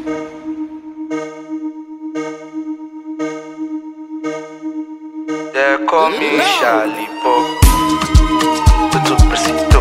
They call me Charlie Pop. Tudo preciso.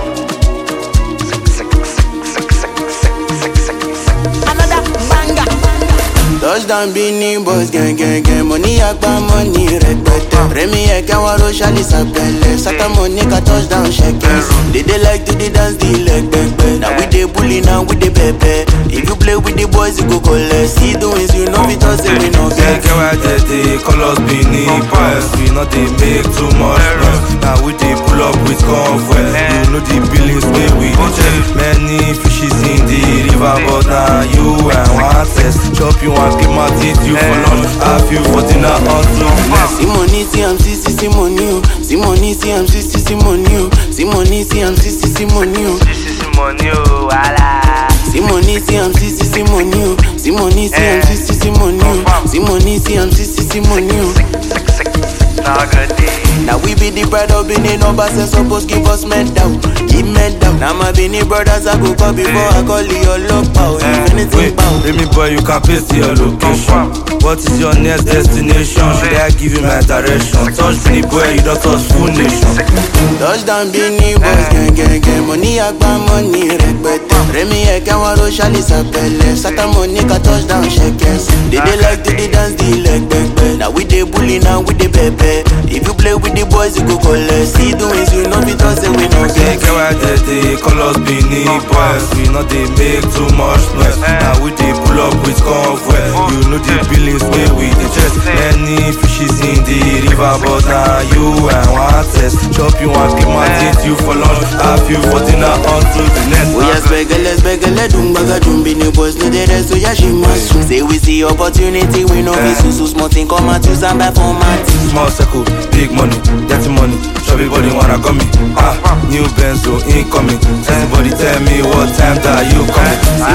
Another banger. Touchdown Beanie Boys gang gang gang Money agba money rẹpẹtẹ Rẹmi ẹ̀kẹ́ wọn ro ṣálí sàpẹlẹ Sátàmọ̀ ní ká touchdown ṣẹkẹ They dey like to dey dance the leg pẹpẹ Na we dey bully na we dey pẹpẹ If you play with the boys you go collect See doings you know fit talk say we no Get get get why they dey call us Benin Boys We no dey make too much noise Now we dey pull up with convoy You know the billings wey we dey check Many fishes in the river But na you and one test Chop you and keep my teeth you for lunch Have you for dinner until next See money see am see see see money o See money see am see see see money o See money see am see see see money o This is money, oh, wala. See money see am see see see money o See money see am see see see money o See money see am see see see money o. Sick, sick, sick. Now good day. Now we be the pride of Benin numbers and suppose give us medal, give medal. Now my Benin brothers I go call before I call your love power. If anything Wait, bow. Remy boy, you can paste your location. What is your next destination? Should I give you my direction? Touch me, boy, you don't touch full nation. Touchdown Benin boys gang gang gang. Money agba money rẹpẹtẹ. Rẹmi ẹ̀kẹ́ wọn ro ṣálí sàpẹlẹ. Sátàmọ̀ ní ká touchdown ṣẹkẹs. They dey like to dey dance the leg pẹpẹ. Now we dey bully now we dey pẹpẹ. If you play with the boys you go collect. See doings you know fit talk say we no Get get. get why they dey call us Benin boys. We no dey make too much noise. Now we dey pull up with convoy. You know the billings wey we dey chest. Many fishes in the river, but na you and one test. Chop you and keep my teeth you for lunch. Have you for dinner until the next. Oya spẹgẹlẹ spẹgẹlẹ dùn gbàgà dùn bí ni boys no dey rest oya ṣe máa sùn. Say we see opportunity we no fit susu small thing come out use am buy format. Small circle, big money, dirty money. Chubby body wanna come me. Ah, new Benzo incoming. Everybody tell me what time that you coming.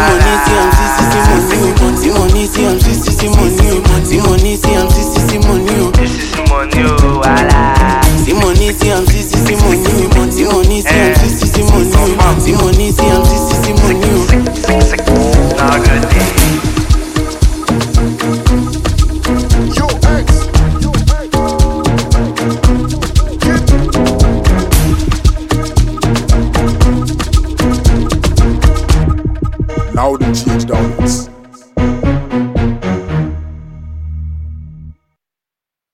Sí money sí am sí sí sí money o. Sí money sí am sí sí sí money o. Sí money sí am sí sí sí money o. This is money, oh, wala. Sí money sí am sí sí sí money o. Sí money sí am sí sí sí money o. Sí money sí am sí sí sí money o. Sick, sick. Now good day. Yo, X. Yo, X. Now the GH downwards.